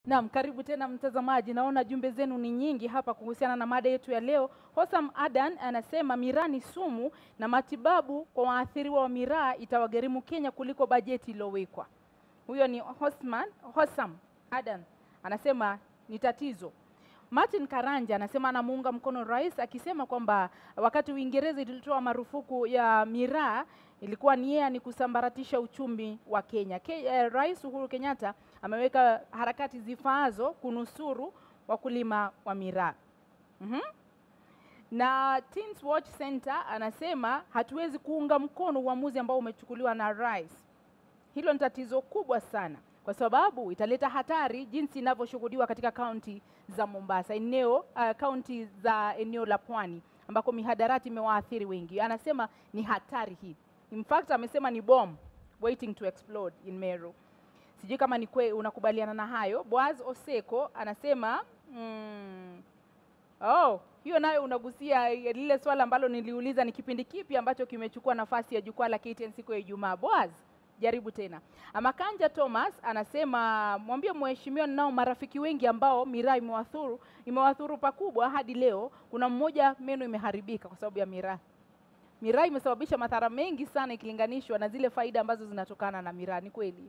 Naam, karibu tena mtazamaji. Naona jumbe zenu ni nyingi hapa kuhusiana na mada yetu ya leo. Hosam Adan anasema miraa ni sumu na matibabu kwa waathiriwa wa miraa itawagharimu Kenya kuliko bajeti iliyowekwa. Huyo ni Hosman, Hosam Adan anasema ni tatizo. Martin Karanja anasema anamuunga mkono rais akisema kwamba wakati Uingereza ilitoa marufuku ya miraa ilikuwa nia ni kusambaratisha uchumi wa Kenya. Ke, eh, Rais Uhuru Kenyatta ameweka harakati zifaazo kunusuru wakulima wa miraa. Mhm. Na Teens Watch Center anasema hatuwezi kuunga mkono uamuzi ambao umechukuliwa na rais. Hilo ni tatizo kubwa sana kwa sababu italeta hatari jinsi inavyoshuhudiwa katika kaunti za Mombasa, eneo uh, kaunti za eneo la pwani ambako mihadarati imewaathiri wengi. Anasema ni hatari hii. In fact amesema ni bomb waiting to explode in Meru. Sijui kama ni kwe, unakubaliana na hayo. Boaz Oseko anasema mm, oh, hiyo nayo unagusia lile swala ambalo niliuliza, ni kipindi kipi ambacho kimechukua nafasi ya jukwaa la KTN siku ya Ijumaa. Boaz, jaribu tena. Amakanja Thomas anasema mwambie mheshimiwa, ninao marafiki wengi ambao miraa imewathuru imewathuru pakubwa hadi leo. Kuna mmoja meno imeharibika kwa sababu ya miraa. Miraa imesababisha madhara mengi sana ikilinganishwa na zile faida ambazo zinatokana na miraa. Ni kweli?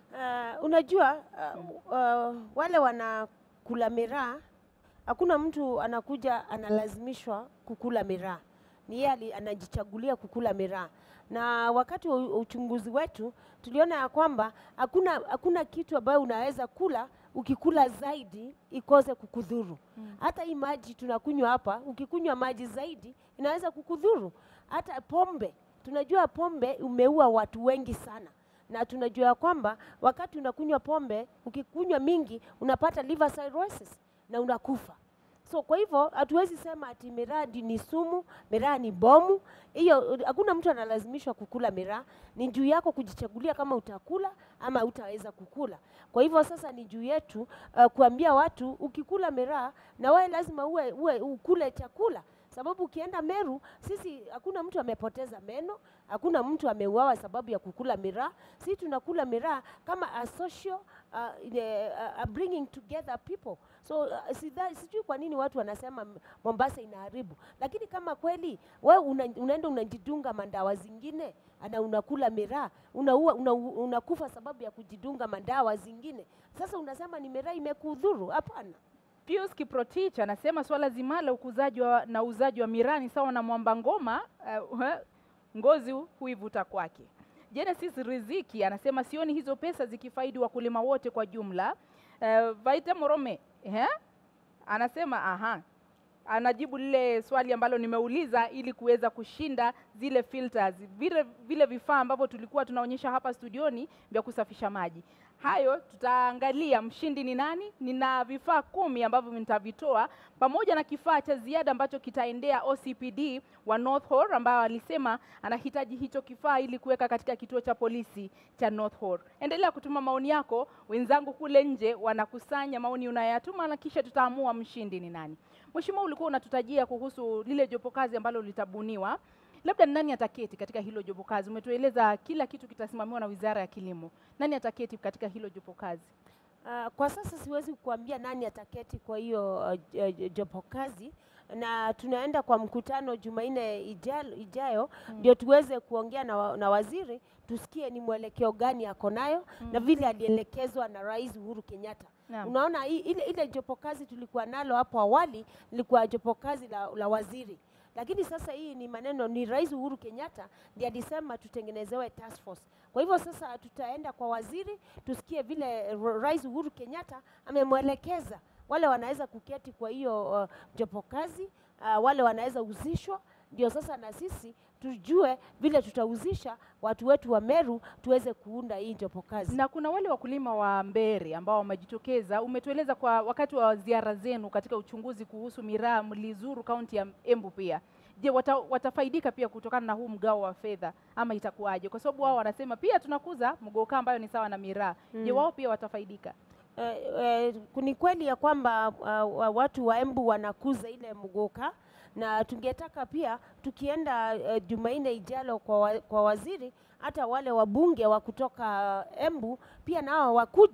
Uh, unajua uh, uh, wale wanakula miraa, hakuna mtu anakuja analazimishwa kukula miraa, ni yeye ali- anajichagulia kukula miraa. Na wakati wa u- uchunguzi wetu tuliona ya kwamba hakuna hakuna kitu ambayo unaweza kula ukikula zaidi ikose kukudhuru. Hata hii maji tunakunywa hapa, ukikunywa maji zaidi inaweza kukudhuru. Hata pombe, tunajua pombe umeua watu wengi sana na tunajua kwamba wakati unakunywa pombe, ukikunywa mingi unapata liver cirrhosis na unakufa. So kwa hivyo hatuwezi sema ati miraa ndi ni sumu, miraa ni bomu. Hiyo hakuna mtu analazimishwa kukula miraa, ni juu yako kujichagulia kama utakula ama utaweza kukula. Kwa hivyo sasa ni juu yetu uh, kuambia watu ukikula miraa na wewe lazima uwe, uwe ukule chakula sababu ukienda Meru, sisi hakuna mtu amepoteza meno, hakuna mtu ameuawa sababu ya kukula miraa. Sisi tunakula miraa kama a social uh, ile, uh, a bringing together people. So uh, sidha- sijui kwa nini watu wanasema M- Mombasa inaharibu, lakini kama kweli wewe una, unaenda unajidunga mandawa zingine na unakula miraa unaua, una, unakufa sababu ya kujidunga mandawa zingine, sasa unasema ni miraa imekudhuru? Hapana. Pius Kiprotich anasema swala zima la ukuzaji wa, na uuzaji wa miraa ni sawa na mwamba ngoma uh, ngozi huivuta kwake. Genesis Riziki anasema sioni hizo pesa zikifaidi wakulima wote kwa jumla. Uh, Vaita Morome eh? anasema aha, anajibu lile swali ambalo nimeuliza ili kuweza kushinda zile filters, vile, vile vifaa ambavyo tulikuwa tunaonyesha hapa studioni vya kusafisha maji. Hayo tutaangalia mshindi ni nani. Nina vifaa kumi ambavyo nitavitoa pamoja na kifaa cha ziada ambacho kitaendea OCPD wa North Horr ambao alisema anahitaji hicho kifaa ili kuweka katika kituo cha polisi cha North Horr. Endelea kutuma maoni yako, wenzangu kule nje wanakusanya maoni unayoyatuma na kisha tutaamua mshindi ni nani. Mheshimiwa, ulikuwa unatutajia kuhusu lile jopo kazi ambalo litabuniwa labda ni nani ataketi katika hilo jopo kazi? Umetueleza kila kitu kitasimamiwa na Wizara ya Kilimo. Nani ataketi katika hilo jopo kazi? Uh, kwa sasa siwezi kuambia nani ataketi kwa hiyo uh, j- j- jopo kazi na tunaenda kwa mkutano Jumanne ijayo, ijayo ndio tuweze kuongea na, wa, na waziri tusikie ni mwelekeo gani ako nayo na vile alielekezwa na Rais Uhuru Kenyatta. Naam. Unaona hii- ile, ile jopo kazi tulikuwa nalo hapo awali lilikuwa jopo kazi la, la waziri lakini sasa hii ni maneno ni Rais Uhuru Kenyatta ndiye alisema tutengenezewe task force. Kwa hivyo sasa tutaenda kwa waziri tusikie vile R- Rais Uhuru Kenyatta amemwelekeza wale wanaweza kuketi kwa hiyo uh, jopo kazi uh, wale wanaweza uzishwa, ndio sasa na sisi tujue vile tutauzisha watu wetu wa Meru tuweze kuunda hii jopo kazi. Na kuna wale wakulima wa Mbere ambao wamejitokeza. Umetueleza kwa wakati wa ziara zenu katika uchunguzi kuhusu miraa, mlizuru kaunti ya Embu pia. Je, wata, watafaidika pia kutokana na huu mgao wa fedha ama itakuwaje? Kwa sababu wao wanasema pia tunakuza mgoka ambayo ni sawa na miraa. Je, wao pia watafaidika? Eh, eh, ni kweli ya kwamba uh, wa- watu wa Embu wanakuza ile mgoka na tungetaka pia tukienda uh, Jumanne ijalo kwa, wa, kwa waziri hata wale wabunge wa kutoka Embu pia nao wakuje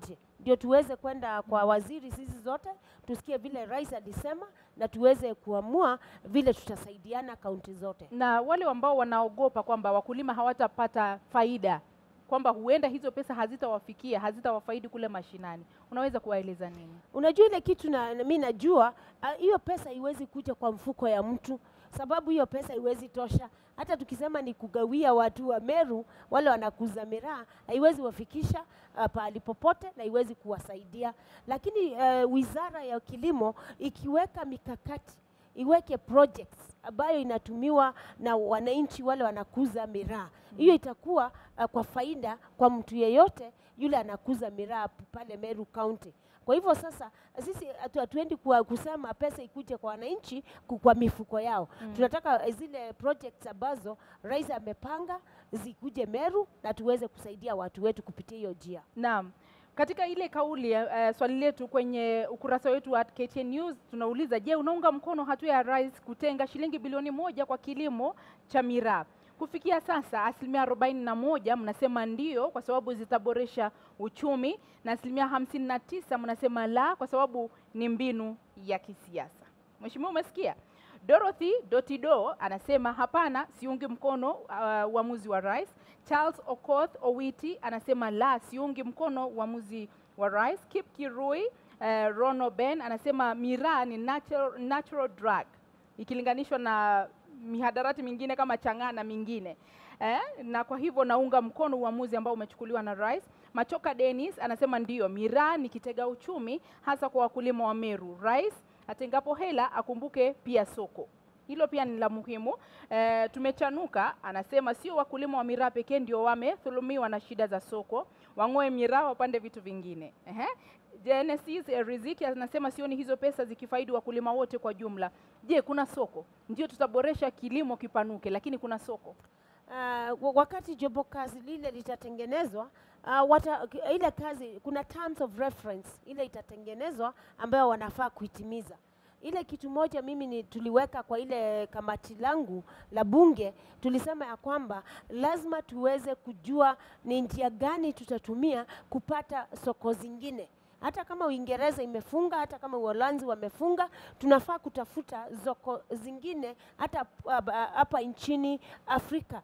ndio tuweze kwenda kwa waziri sisi zote tusikie vile rais alisema na tuweze kuamua vile tutasaidiana kaunti zote. na wale ambao wanaogopa kwamba wakulima hawatapata faida kwamba huenda hizo pesa hazitawafikia hazitawafaidi kule mashinani unaweza kuwaeleza nini Unajua ile kitu na, na mi najua ah, hiyo pesa haiwezi kuja kwa mfuko ya mtu, sababu hiyo pesa haiwezi tosha. Hata tukisema ni kugawia watu wa Meru wale wanakuza miraa, haiwezi wafikisha uh, pahali popote na haiwezi kuwasaidia. Lakini uh, wizara ya kilimo ikiweka mikakati iweke projects ambayo inatumiwa na wananchi wale wanakuza miraa, hiyo itakuwa uh, kwa faida kwa mtu yeyote yule anakuza miraa p- pale Meru County. Kwa hivyo sasa sisi hatu- hatuendi kwa kusema pesa ikuje kwa wananchi ku- kwa mifuko yao. Mm. Tunataka eh, zile projects ambazo rais amepanga zikuje Meru na tuweze kusaidia watu wetu kupitia hiyo njia. Naam. Katika ile kauli uh, swali letu kwenye ukurasa wetu wa KTN News tunauliza, je, unaunga mkono hatua ya rais kutenga shilingi bilioni moja kwa kilimo cha miraa? Kufikia sasa asilimia arobaini na moja mnasema ndio kwa sababu zitaboresha uchumi na asilimia hamsini na tisa mnasema la kwa sababu ni mbinu ya kisiasa. Mheshimiwa, umesikia? Dorothy Dotido anasema hapana, siungi mkono uh, uamuzi wa rais. Charles Okoth Owiti anasema la, siungi mkono uamuzi wa rais. Kip Kirui uh, Rono Ben anasema miraa ni natural, natural drug ikilinganishwa na mihadarati mingine kama chang'aa na mingine eh, na kwa hivyo naunga mkono uamuzi ambao umechukuliwa na rais. Machoka Dennis anasema ndiyo, miraa ni kitega uchumi hasa kwa wakulima wa Meru. Rais atengapo hela akumbuke pia soko. Hilo pia ni la muhimu. E, tumechanuka anasema sio wakulima wa miraa pekee ndio wamedhulumiwa na shida za soko, wang'oe miraa wapande vitu vingine. Ehe. Genesis eh, Riziki anasema sioni hizo pesa zikifaidi wakulima wote kwa jumla. Je, kuna soko? Ndio tutaboresha kilimo kipanuke, lakini kuna soko. Uh, wa- wakati jobo kazi lile litatengenezwa uh, wata, k- ile kazi kuna terms of reference ile itatengenezwa ambayo wanafaa kuitimiza. Ile kitu moja mimi ni tuliweka kwa ile kamati langu la bunge, tulisema ya kwamba lazima tuweze kujua ni njia gani tutatumia kupata soko zingine hata kama Uingereza imefunga, hata kama Uholanzi wamefunga, tunafaa kutafuta soko zingine hata uh, ba- hapa nchini Afrika.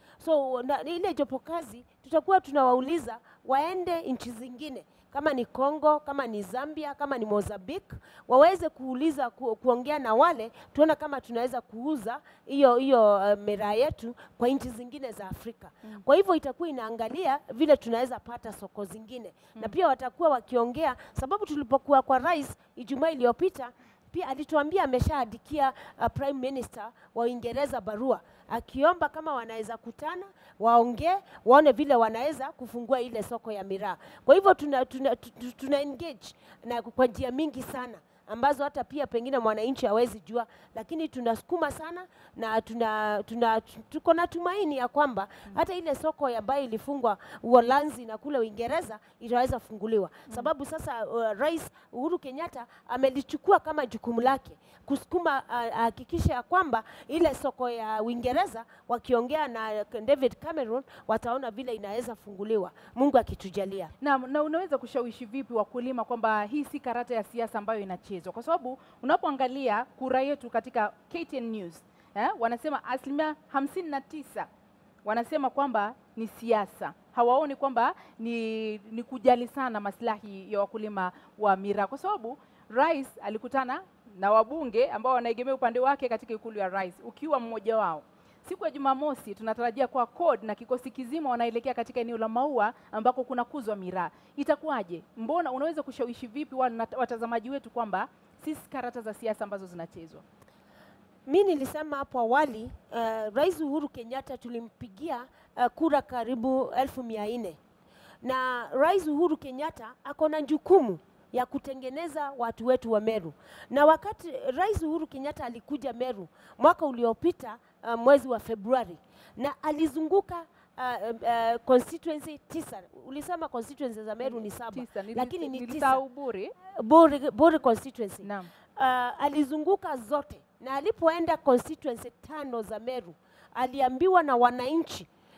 So na, ile jopo kazi tutakuwa tunawauliza waende nchi zingine kama ni Congo, kama ni Zambia, kama ni Mozambique, waweze kuuliza ku, kuongea na wale tuone kama tunaweza kuuza hiyo hiyo uh, miraa yetu kwa nchi zingine za Afrika. Mm. Kwa hivyo itakuwa inaangalia vile tunaweza pata soko zingine na pia watakuwa wakiongea, sababu tulipokuwa kwa rais Ijumaa iliyopita pia alituambia ameshaandikia uh, prime minister wa Uingereza barua akiomba kama wanaweza kutana waongee waone vile wanaweza kufungua ile soko ya miraa. Kwa hivyo tuna, tuna, tuna, tuna engage na kwa njia mingi sana ambazo hata pia pengine mwananchi hawezi jua, lakini tunasukuma sana na tuna, tuna, tuko na tumaini ya kwamba hata ile soko ambayo ilifungwa Uholanzi na kule Uingereza itaweza funguliwa, sababu sasa uh, Rais Uhuru Kenyatta amelichukua kama jukumu lake kusukuma uh, ahakikisha ya kwamba ile soko ya Uingereza wakiongea na David Cameron wataona vile inaweza funguliwa, Mungu akitujalia. Na, na unaweza kushawishi vipi wakulima kwamba hii si karata ya siasa ambayo inachezwa? Kwa sababu unapoangalia kura yetu katika KTN News eh, wanasema asilimia hamsini na tisa wanasema kwamba ni siasa, hawaoni kwamba ni, ni kujali sana maslahi ya wakulima wa miraa, kwa sababu rais alikutana na wabunge ambao wanaegemea upande wake katika ikulu ya rais, ukiwa mmoja wao. Siku ya Jumamosi tunatarajia kwa CORD na kikosi kizima wanaelekea katika eneo la Maua ambako kunakuzwa miraa. Itakuwaje? Mbona unaweza kushawishi vipi wana- watazamaji wetu kwamba si karata za siasa ambazo zinachezwa? Mi nilisema hapo awali uh, Rais Uhuru Kenyatta tulimpigia uh, kura karibu elfu mia nne na Rais Uhuru Kenyatta ako na jukumu ya kutengeneza watu wetu wa Meru, na wakati Rais Uhuru Kenyatta alikuja Meru mwaka uliopita uh, mwezi wa Februari na alizunguka uh, uh, constituency tisa. Ulisema constituency za Meru ni saba, Tisa, nili- lakini ni tisa. nilisahau Buri. Buri, Buri constituency Naam. uh, alizunguka zote na alipoenda constituency tano za Meru aliambiwa na wananchi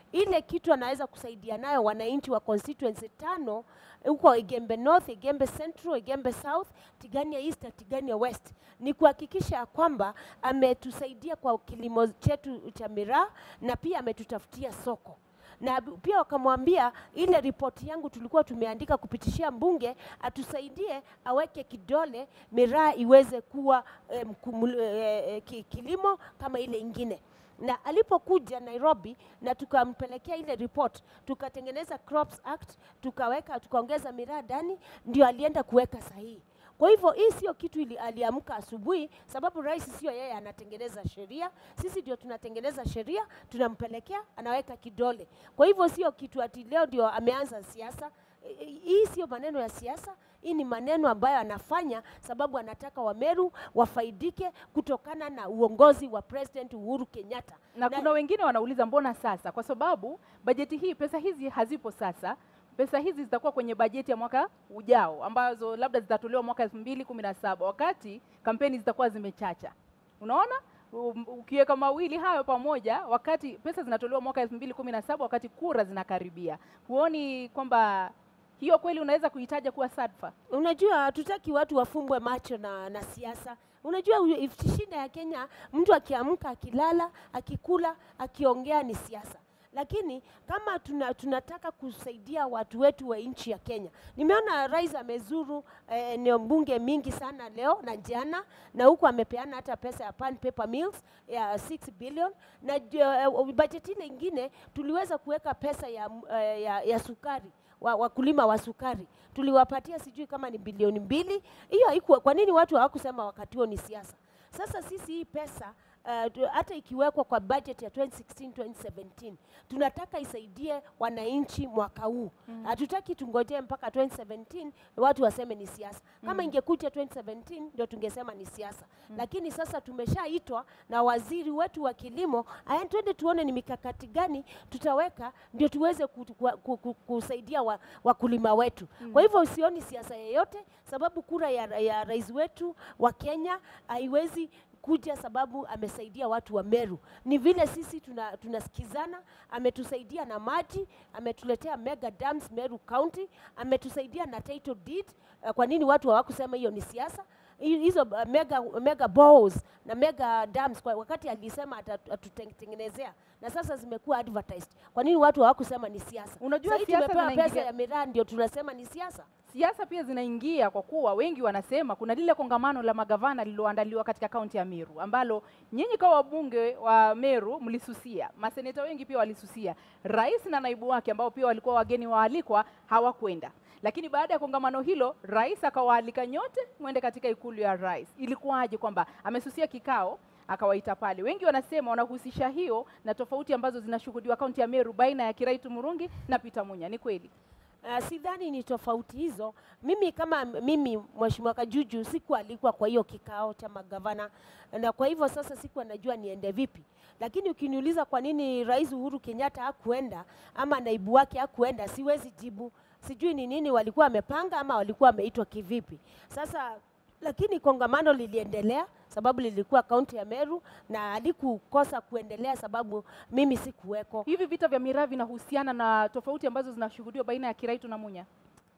ile kitu anaweza kusaidia nayo wananchi wa constituency tano huko Igembe North, Igembe Central, Igembe South, Tigania East na Tigania West ni kuhakikisha ya kwamba ametusaidia kwa kilimo chetu cha miraa na pia ametutafutia soko na b- pia wakamwambia ile ripoti yangu tulikuwa tumeandika kupitishia mbunge atusaidie aweke kidole miraa iweze kuwa eh, mkumul- eh, eh, ki- kilimo kama ile ingine na alipokuja Nairobi na tukampelekea ile report, tukatengeneza Crops Act, tukaweka tukaongeza miraa ndani, ndio alienda kuweka sahihi. Kwa hivyo hii sio kitu ili aliamka asubuhi, sababu rais sio yeye anatengeneza sheria, sisi ndio tunatengeneza sheria, tunampelekea anaweka kidole. Kwa hivyo sio kitu ati leo ndio ameanza siasa. I- i- Hii sio maneno ya siasa, hii ni maneno ambayo anafanya sababu anataka Wameru wafaidike kutokana na uongozi wa President Uhuru Kenyatta. na kuna wengine wanauliza mbona sasa, kwa sababu bajeti hii, pesa hizi hazipo sasa. Pesa hizi zitakuwa kwenye bajeti ya mwaka ujao, ambazo labda zitatolewa mwaka elfu mbili kumi na saba wakati kampeni zitakuwa zimechacha. Unaona, Um, ukiweka mawili hayo pamoja, wakati pesa zinatolewa mwaka elfu mbili kumi na saba wakati kura zinakaribia, huoni kwamba hiyo kweli unaweza kuitaja kuwa sadfa? Unajua, hatutaki watu wafumbwe macho na, na siasa. Unajua u- if- shida ya Kenya, mtu akiamka, akilala, akikula, akiongea ni siasa. Lakini kama tuna, tunataka kusaidia watu wetu wa nchi ya Kenya, nimeona rais amezuru eh, eneo bunge mingi sana leo na jana, na huku amepeana hata pesa ya pan paper mills ya 6 billion na uh, bajeti ile ingine tuliweza kuweka pesa ya, uh, ya, ya sukari wa, wakulima wa sukari tuliwapatia sijui kama ni bilioni mbili. Hiyo haikuwa. Kwa nini watu hawakusema wakati huo ni siasa? Sasa sisi hii pesa uh, tu- hata ikiwekwa kwa budget ya 2016 2017 tunataka isaidie wananchi mwaka huu. Hatutaki tungojee mpaka 2017 watu waseme ni siasa. Kama ingekuja 2017 ndio tungesema ni siasa, lakini sasa tumeshaitwa na waziri wetu wa kilimo, aya, twende tuone ni mikakati gani tutaweka ndio tuweze ku, ku, ku, ku, kusaidia wa, wakulima wetu. Kwa hivyo usioni siasa yeyote, sababu kura ya, ya rais wetu wa Kenya haiwezi kuja sababu amesaidia watu wa Meru. Ni vile sisi tuna, tunasikizana, ametusaidia na maji, ametuletea mega dams Meru County, ametusaidia na title deed. Uh, kwa nini watu hawakusema hiyo ni siasa? Hi- hizo uh, mega, mega balls na mega dams kwa wakati alisema ata- atutengenezea na sasa zimekuwa advertised. Kwa nini watu hawakusema ni siasa? Unajua Sasa hii siasa tumepewa pesa zinaingilia- ya miraa ndio tunasema ni siasa. siasa pia zinaingia kwa kuwa wengi wanasema kuna lile kongamano la magavana lililoandaliwa katika kaunti ya Meru ambalo nyinyi kama wabunge wa Meru mlisusia, maseneta wengi pia walisusia, rais na naibu wake ambao pia walikuwa wageni waalikwa hawakwenda. Lakini baada ya kongamano hilo, rais akawaalika nyote mwende katika ikulu ya rais. Ilikuwaje kwamba amesusia kikao akawaita pale? Wengi wanasema wanahusisha hiyo na tofauti ambazo zinashuhudiwa kaunti ya Meru baina ya Kiraitu Murungi na Peter Munya. Ni kweli? Uh, sidhani ni tofauti hizo. Mimi kama m- mimi Mheshimiwa Kajuju sikualikwa kwa hiyo kikao cha magavana, na kwa hivyo sasa sikuwa najua niende vipi. Lakini ukiniuliza kwa nini Rais Uhuru Kenyatta hakuenda ama naibu wake hakuenda, siwezi jibu. Sijui ni nini walikuwa wamepanga ama walikuwa wameitwa kivipi. Sasa lakini kongamano liliendelea sababu lilikuwa kaunti ya Meru na alikukosa kuendelea sababu mimi sikuweko. Hivi vita vya miraa vinahusiana na tofauti ambazo zinashuhudiwa baina ya Kiraitu na Munya?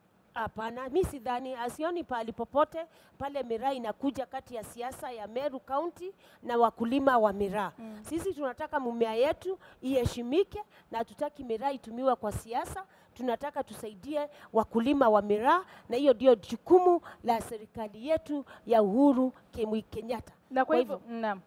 Hapana, mi sidhani, asioni pahali popote pale miraa inakuja kati ya siasa ya Meru County na wakulima wa miraa. Mm. Sisi tunataka mumea yetu iheshimike na hatutaki miraa itumiwe kwa siasa. Tunataka tusaidie wakulima wa miraa, na hiyo ndio jukumu la serikali yetu ya Uhuru Kemwi Kenyatta. Na kwa Kwa hivyo naam,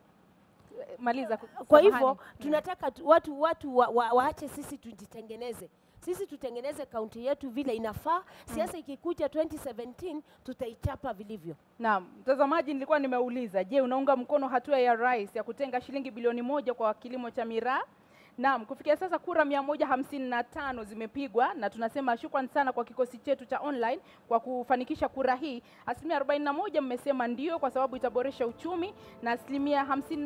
maliza. Kwa hivyo samahani. tunataka tu, watu watu wa, wa, waache sisi tujitengeneze sisi tutengeneze kaunti yetu vile inafaa. Siasa ikikuja 2017 tutaichapa vilivyo. Naam, mtazamaji, nilikuwa nimeuliza, je, unaunga mkono hatua ya rais ya kutenga shilingi bilioni moja kwa kilimo cha miraa? Naam, kufikia sasa kura mia moja hamsini na tano zimepigwa na tunasema shukran sana kwa kikosi chetu cha online kwa kufanikisha kura hii. Asilimia 41 mmesema ndio kwa sababu itaboresha uchumi na asilimia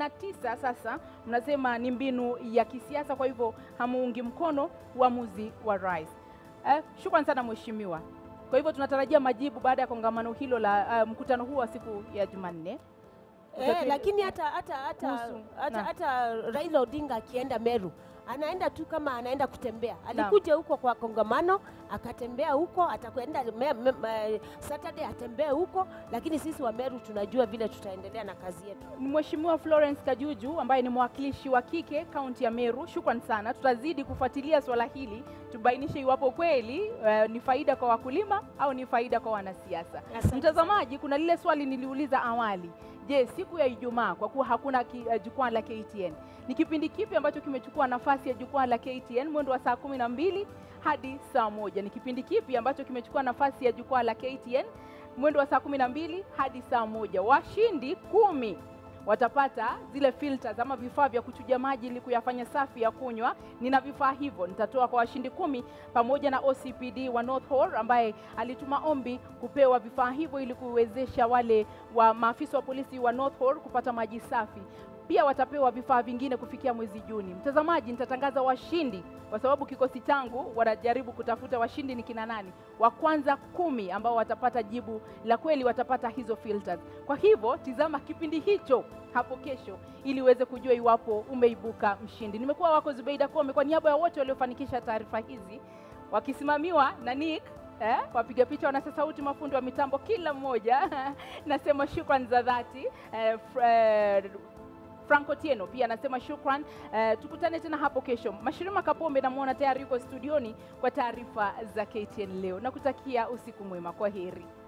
59 sasa mnasema ni mbinu ya kisiasa, kwa hivyo hamuungi mkono uamuzi wa rais. Eh, shukran sana mheshimiwa. Kwa hivyo tunatarajia majibu baada ya kongamano hilo la uh, mkutano huu wa siku ya Jumanne. Eh, Utatu- lakini hata hata hata Kuhusu- hata, na. hata Raila Odinga akienda Meru anaenda tu kama anaenda kutembea. Alikuja huko kwa kongamano, akatembea huko, atakwenda me- me- me- Saturday atembee huko, lakini sisi wa Meru tunajua vile tutaendelea na kazi yetu. Ni Mheshimiwa Florence Kajuju ambaye ni mwakilishi wa kike kaunti ya Meru. Shukran sana, tutazidi kufuatilia swala hili tubainishe iwapo kweli eh, ni faida kwa wakulima au ni faida kwa wanasiasa. Asante Mtazamaji, kuna lile swali niliuliza awali. Je, siku ya Ijumaa kwa kuwa hakuna ki- eh, jukwaa la KTN, ni kipindi kipi ambacho kimechukua nafasi ya jukwaa la KTN mwendo wa saa kumi na mbili hadi saa moja? Ni kipindi kipi ambacho kimechukua nafasi ya jukwaa la KTN mwendo wa saa kumi na mbili hadi saa moja? Washindi kumi watapata zile filters ama vifaa vya kuchuja maji ili kuyafanya safi ya kunywa. Nina vifaa hivyo nitatoa kwa washindi kumi pamoja na OCPD wa North Horr ambaye alituma ombi kupewa vifaa hivyo ili kuwezesha wale wa maafisa wa polisi wa North Horr kupata maji safi. Pia watapewa vifaa vingine kufikia mwezi Juni. Mtazamaji, nitatangaza washindi kwa sababu kikosi changu wanajaribu kutafuta washindi ni kina nani. Wa kwanza kumi ambao watapata jibu la kweli watapata hizo filters. Kwa hivyo tizama kipindi hicho hapo kesho ili uweze kujua iwapo umeibuka mshindi. Nimekuwa wako Zubeida Kome kwa niaba ya wote waliofanikisha taarifa hizi wakisimamiwa na Nick eh, wapiga picha, wanasa sauti, mafundi wa mitambo, kila mmoja nasema shukran za dhati eh, fr- eh, Franco Tieno pia anasema shukran. Eh, tukutane tena hapo kesho. Mashirima Kapombe namwona tayari yuko studioni kwa taarifa za KTN leo. Nakutakia usiku mwema, kwa heri.